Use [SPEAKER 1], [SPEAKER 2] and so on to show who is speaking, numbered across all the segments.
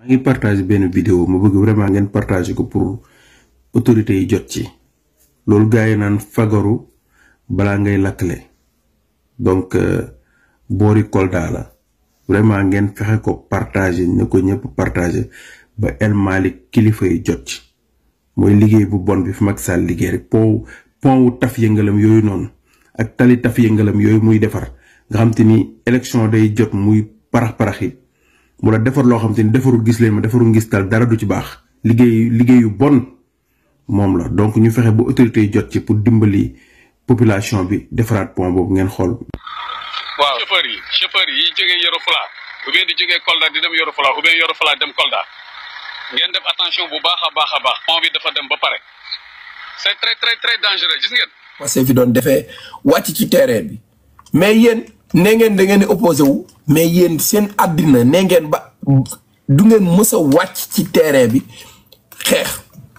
[SPEAKER 1] maa ngi partage benn vidéo ma bëgg vraiment ngeen partage ko pour autorités yi jot ci loolu gars yi naan fagaru balaa ngay lakkle donc boori Kolda la vraiment ngeen fexe ko partager ne ko ñëpp partager ba El Malick kilifa yi jot ci mooy liggéey bu bon bi fi Macky Sall liggéey rek pont pont wu taf yëngalam yooyu noonu ak tali taf yëngalam yooyu muy defar nga xam te ni élection day jot muy parax parax yi mu la defar loo xam te ni defarul gis leen ma defarul ngis tal dara du ci baax liggéey liggéeyu bon moom la donc ñu fexe ba autorités yi jot ci pour dimbali population bi defaraat pont boobu ngeen xool.
[SPEAKER 2] waaw chauffeur yi chauffeur yi jógee Yoro Fula ou bien di jógee Kolda di dem Yoro Fula ou bien Yoro Fula dem Kolda ngeen def attention bu baax a baax a baax pont bi dafa dem ba pare c'est très très très dangereux gis ngeen.
[SPEAKER 3] parce que fi doon defee wàcc ci terrain bi mais yéen ne ngeen da ngeen di opposé wu mais yéen seen àddina ne ngeen ba du ngeen mës a wàcc ci terrain bi xeex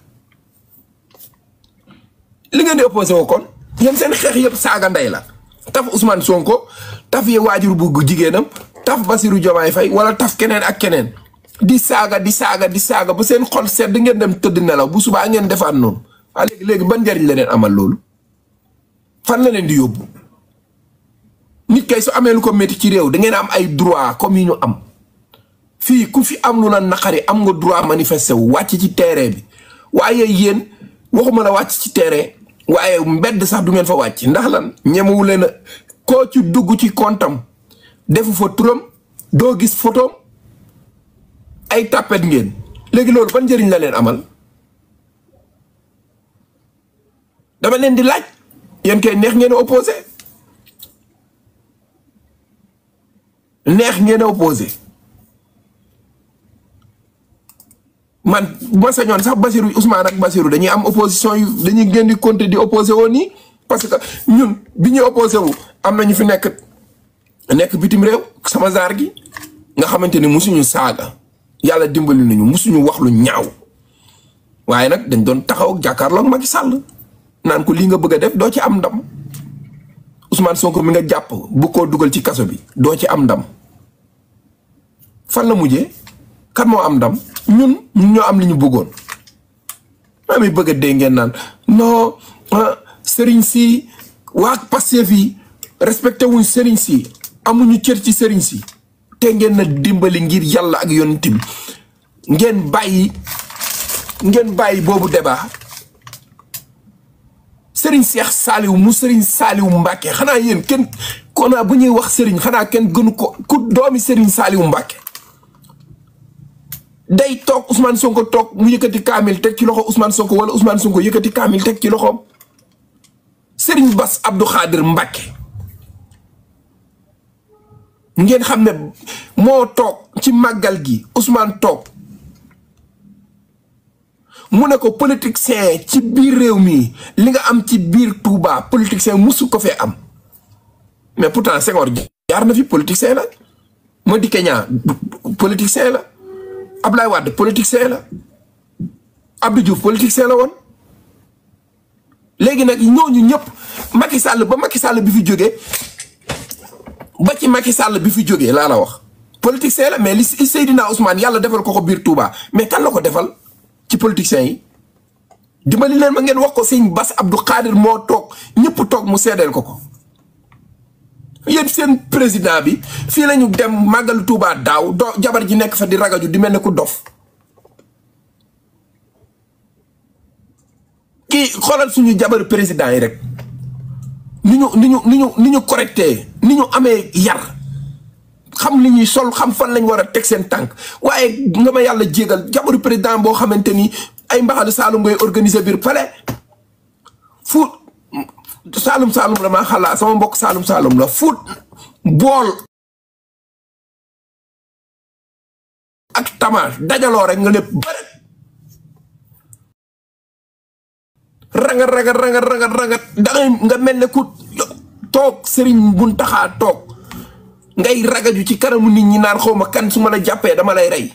[SPEAKER 3] li ngeen di opposé wu kon yéen seen xeex yëpp saaga ndey la taf Ousmane Sonko taf ye waajur bu jigéenam taf Basirou Diomaye Faye wala taf keneen ak keneen di saaga di saaga di saaga ba seen xol sedd ngeen dem tëdd nelaw bu subaa ngeen defaat noonu waa léegi léegi ban njariñ la leen amal loolu fan la leen di yóbbu nit kay su amee lu ko métti ci réew da ngeen am ay droit comme yi ñu am fii ku fi am lu la naqari am nga droit manifester wu wàcc ci terrain bi waaye yéen waxuma la wàcc ci terrain waaye mbedd sax du ngeen fa wàcc ndax lan ñemewu leen a koo ci dugg ci kontam defu fa turam doo gis photom ay tàppet ngeen léegi loolu ban njëriñ la leen amal dama leen di laaj yéen kay neex ngeen a opposé neex ngeen a opposé man bu ma sañoon sax Basirou Ousmane ak Basirou dañuy am opposition yu dañuy gën di compter di opposé woon nii parce que ñun bi ñuy opposé wu am na ñu fi nekk nekk bitim réew sama zaar gi nga xamante ni musuñu saaga yàlla dimbali nañu musuñu wax lu ñaaw waaye nag dañ doon taxaw ak jàkkaarloo ak Macky Sall naan ko lii nga bëgg a def doo ci am ndam Ousmane Sonko mi nga jàpp bu koo dugal ci kaso bi doo ci am ndam fan la mujjee kan moo am ndam ñun ñun ñoo am li ñu bëggoon maa mi bëgg a dee ngeen naan non sëriñ si waa Pastef yi respecté wuñ sëriñ si amuñu cër ci sëriñ si te ngeen na dimbali ngir yàlla ak yonent bi ngeen bàyyi ngeen bàyyi boobu débat sëriñ Seex Saaliw mu sëriñ Saaliw Mbàkke xanaa yéen kenn konaa bu ñuy wax sëriñ xanaa kenn gënu ko ku doomi sëriñ Saaliw Mbàkke day toog Ousmane Sonko toog mu yëkkati kaamil teg ci loxo Ousmane Sonko wala Ousmane Sonko yëkkati kaamil teg ci loxoom sëriñ Bass Abdou Khadir Mbàkke ngeen xam ne moo toog ci màggal gi Ousmane toog mu ne ko politicien ci biir réew mi li nga am ci biir Touba politicien musu ko fee am mais pourtant Senghor jaar na fi politicien la Madické Niang politicien la Ablaye Wade politicien la Abdou Diouf politicien la woon léegi nag ñooñu ñëpp Macky Sall ba Macky Sall bi fi jógee ba ci Macky Sall bi fi jógee laa la wax politicien la mais li Seydina Ousmane yàlla defal ko ko biir Touba mais kan la ko defal ci politiciens yi dimbali leen ma ngeen wax ko sëñ Bass Abdou Khadir moo toog ñëpp toog mu seedeel ko ko yéen seen président bi fii lañu dem màggalu Touba daaw do jabar ji nekk fa di ragaju di mel ne ku dof kii xoolal suñu jabar président yi rek ni ñu ni ñu ni ñu ni ñu correcté ni ñu amee yar xam li ñuy sol xam fan lañ war a teg seen tànk waaye nga ma yàlla jégal jabaru président boo xamante ni ay mbaxalu saalum ngay organiser biir palais fuut saalum saalum la maa xalaa sama mbokk saalum saalum la fuut bool ak tama dajaloo rek nga ne bëri rangat rangat rangat rangat rangat dangay nga mel ne ku toog sëriñ bun taxaa toog ngay ragaju ci kanamu nit ñi naan xawma kan su ma la jàppee dama lay rey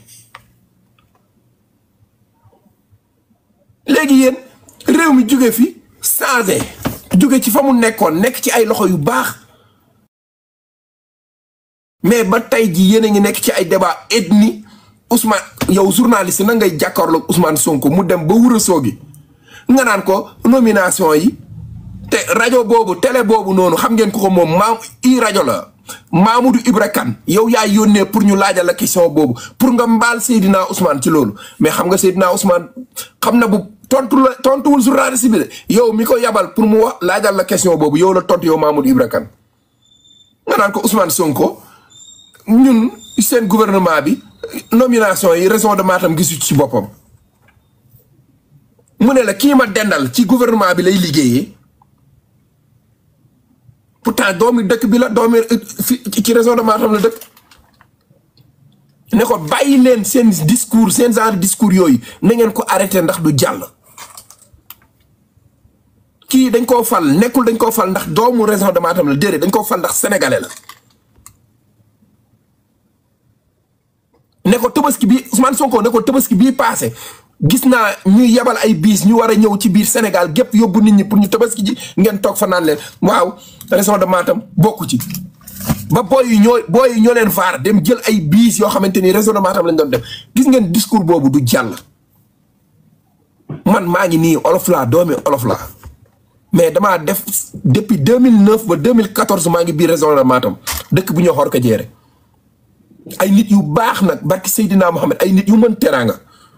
[SPEAKER 3] léegi yéen réew mi jóge fi changé jóge ci fa mu nekkoon nekk ci ay loxo yu baax mais ba tey ji yéen a ngi nekk ci ay débat ethnie Ousmane yow journaliste na ngay jàkkaarloog Ousmane Sonko mu dem ba wura soogi nga naan ko nomination yi te rajo boobu télé boobu noonu xam ngeen ko ko moom maam i rajo la Mamadou Ibra Kane yow yaa yónnee pour ñu laajal la question boobu pour nga mbaal Seydina Ousmane ci loolu mais xam nga Seydina Ousmane xam na bu tontu la tontuwul journaliste bi de yow mi ko yabal pour mu wax laajal la question boobu yow la tontu yow Mamadou Ibra Kane nga naan ko Ousmane Sonko ñun seen gouvernement bi nomination yi raison de Matam gisu ci boppam mu ne la kii ma dendal ci gouvernement bi lay liggéeyee pourtant doomi dëkk bi la doomi fi ci raison de Matam la dëkk ne ko bàyyi leen seen discours seen genre discours yooyu na ngeen ko arrêté ndax du jàll kii dañ koo fal nekkul dañ koo fal ndax doomu raison de Matam la déedéet dañ koo fal ndax sénégalais la ne ko tabaski bi Ousmane Sonko ne ko tabaski bii paase gis naa ñuy yebal ay biis ñu war a ñëw ci biir Sénégal gépp yóbbu nit ñi pour ñu tabaski ji ngeen toog fa naan leen waaw région de Matam bokku ci ba booy yi ñoo booy yi ñoo leen vaar dem jël ay biis yoo xamante ni région de Matam lañ doon def gis ngeen discours boobu du jàll man maa ngi nii olof laa doomi olof laa mais damaa def depuis 2009 ba 2014 maa ngi biir région de Matam dëkk bu ñoo xor ko jeere ay nit yu baax nag barki Seydina Mohamed ay nit yu mën teraanga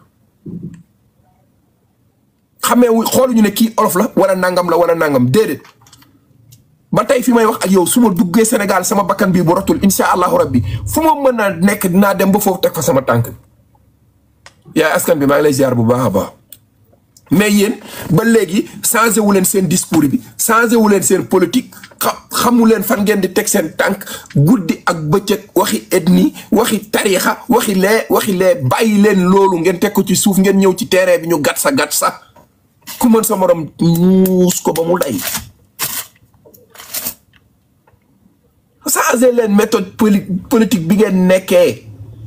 [SPEAKER 3] xamee wu xooluñu ne kii olof la wala nangam la wala nangam déedéet ba tey fi may wax ak yow su ma duggee Sénégal sama bakkan bii bu rotul insha allahu rabbi fu ma mën a nekk dinaa dem ba foofu teg fa sama tànk yaay askan bi maa ngi lay ziar bu baax a baax mais yéen ba léegi changé wu leen seen discours bi changé wu leen seen politique xamu leen fan ngeen di teg seen tànk guddi ak bëccëg waxi ethnie waxi tariixa waxi lee waxi lee bàyyi leen loolu ngeen teg ko ci suuf ngeen ñëw ci terrain bi ñu gat sa gat sa ku mën sa morom ñuus ko ba mu day changé leen méthode politique bi ngeen nekkee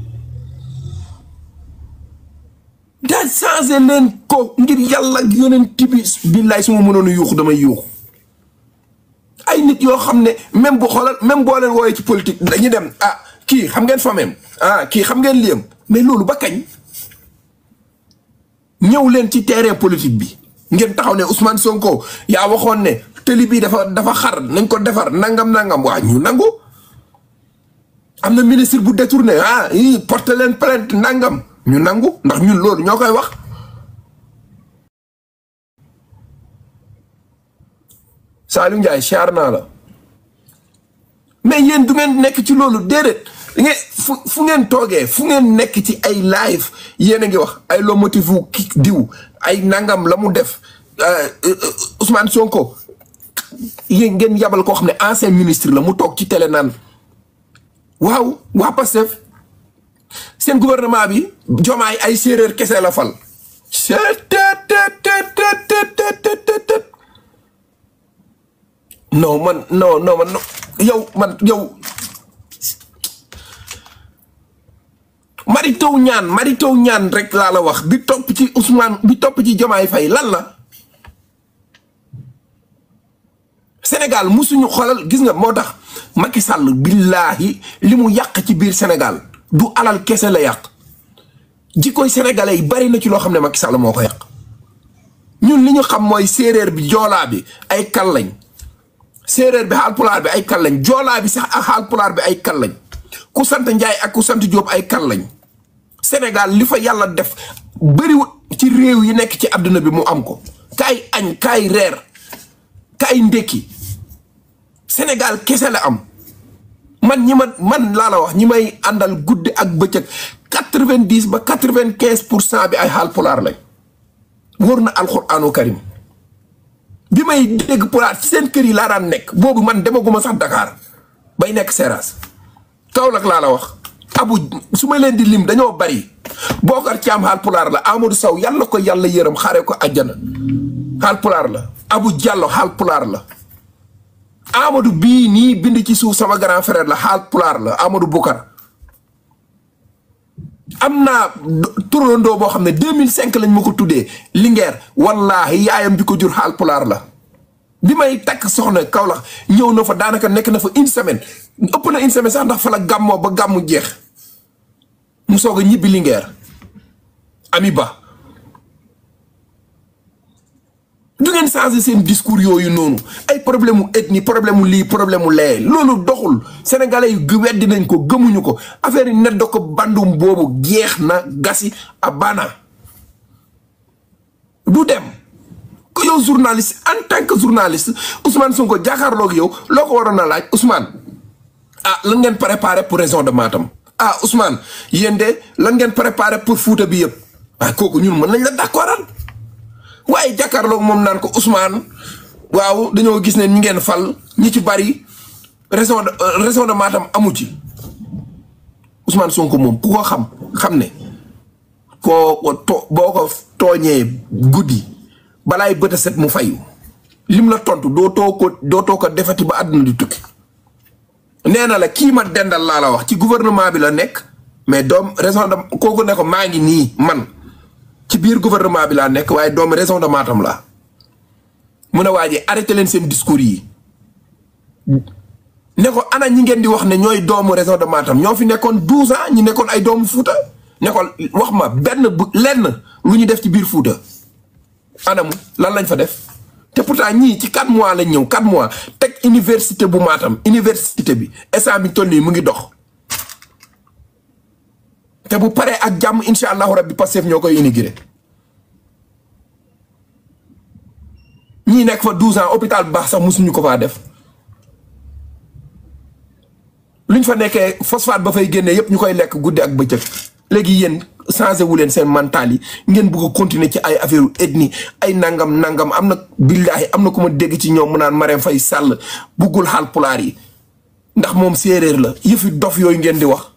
[SPEAKER 3] daa changé leen ko ngir yàlla ak yonent bi billaay su ma mënoon a yuuxu damay yuuxu ay nit yoo xam ne même bu xoolal même boo leen wooyee ci politique dañuy dem ah kii xam ngeen famem ah kii xam ngeen liyam mais loolu ba kañ ñëw leen ci terrain politique bi ngeen taxaw ne Ousmane Sonko yaa waxoon ne tëli bi dafa dafa xar nañ ko defar nangam nangam waa ñu nangu am na ministre bu détourné ah i porte leen plainte nangam ñu nangu ndax ñun loolu ñoo koy wax Saliou Ndiaye siyaar naa la mais yéen du ngeen nekk ci loolu déedéet ngeen fu fu ngeen toogee fu ngeen nekk ci ay live yéen a ngi wax ay lo motivu ki diw ay nangam la mu def Ousmane Sonko yéen ngeen yabal koo xam ne ancien ministre la mu toog ci télé naan waaw waa Pastef seen gouvernement bi jomaay ay séeréer kese la fal non man non non man yow man yow mari taw ñaan mari taw ñaan rek laa la wax bi topp ci Ousmane bi topp ci jomaay fay lan la Sénégal musuñu xoolal gis nga moo tax Macky Sall billaahi li mu yàq ci biir Sénégal du alal kese la yàq jikkoy sénégalais yi bari na ci loo xam ne Macky Sall moo ko yàq ñun li ñu xam mooy séeréer bi joolaa bi ay kal lañ séeréer bi xaalpulaar bi ay kal lañ joolaa bi sax ak xaalpulaar bi ay kal lañ ku sant Njaay ak ku sant Jóob ay kal lañ Sénégal li fa yàlla def bëriwut ci réew yi nekk ci àdduna bi mu am ko kaay añ kaay reer kaay ndékki Sénégal kese la am man ñi ma man laa la wax ñi may àndal guddi ak bëccëg quatre-vingt-dix ba quatre-vingt-quinze pour cent bi ay xaal pulaar lañ wóor na alxuraanu karim bi may dégg pulaar ci seen kër yi laa daan nekk boobu man demaguma sax Dakar bay nekk Seras Kaolack laa la wax abu su ma leen di lim dañoo bari Bokar Caam xaal pulaar la Amadou Sow yàlla ko yàlla yërëm xaare ko àjjana xaal pulaar la Abu Diallo xaal pulaar la Amadou bii nii bind ci suuf sama grand frère la xaal pulaar la Amadou Bukar am naa turandoo boo xam ne 2005 lañ ma ko tuddee Linguère wallaahi yaayam bi ko jur xaal pulaar la bi may takk soxna Kaolack ñëw na fa daanaka nekk na fa une semaine ëpp na une semaine sax ndax fa la gàmmoo ba gàmmu jeex mu soog a ñibbi Linguère ami ba du ngeen changer seen discours yooyu noonu ay problème mu ethnie problème mu lii problème mu lee loolu doxul sénégalais yu weddi nañ ko gëmuñu ko affaire yi net da ko bandum boobu jeex na gasi a bana du dem ko yow journaliste en tant que journaliste Ousmane Sonko jàkkaarloog yow loo ko waroon a laaj Ousmane ah lan ngeen préparé pour région de Matam ah Ousmane yéen de lan ngeen préparé pour Fouta bi yëpp waaye kooku ñun mën nañ la d'accordal waaye jàkkaarloog moom naan ko Ousmane waaw dañoo gis ne ñi ngeen fal ñi ci bari région de région de Matam amu ci Ousmane Sonko moom ku ko xam xam ne koo to boo ko tooñee guddi balaay bët a set mu fayu lim la tontu doo too ko doo too ko defati ba àdduna di tukki nee na la kii ma dendal laa la wax ci gouvernement bi la nekk mais doom raison de kooku ne ko maa ngi nii man ci biir gouvernement bi laa nekk waaye doomu raison de Matam laa mu ne waa ji arrêté leen seen discours yi ne ko ana ñi ngeen di wax ne ñooy doomu raison de Matam ñoo fi nekkoon douze ans ñi nekkoon ay doomu Fuuta ne ko wax ma benn bu lenn lu ñu def ci biir Fuuta anamu lan lañ fa def te pourtant ñii ci quatre mois lañ ñëw quatre mois teg université bu Matam université bi instant bi toll nii mu ngi dox te bu paree ak jàmm incha allahu rabbi Pastef ñoo koy inauguré ñii nekk fa douze ans hôpital bu baax sax mosuñu ko faa def luñ fa nekkee phosphate ba fay génnee yépp ñu koy lekk guddi ak bëccëg léegi yéen changé wu leen seen mental yi ngeen bëgg a continuer ci ay affaire ethnie ay nangam nangam am na billaahi am na ku ma dégg ci ñoom mu naan Marème Faye Sall buggul xaal pulaar yi ndax moom séeréer la yëfi dof yooyu ngeen di wax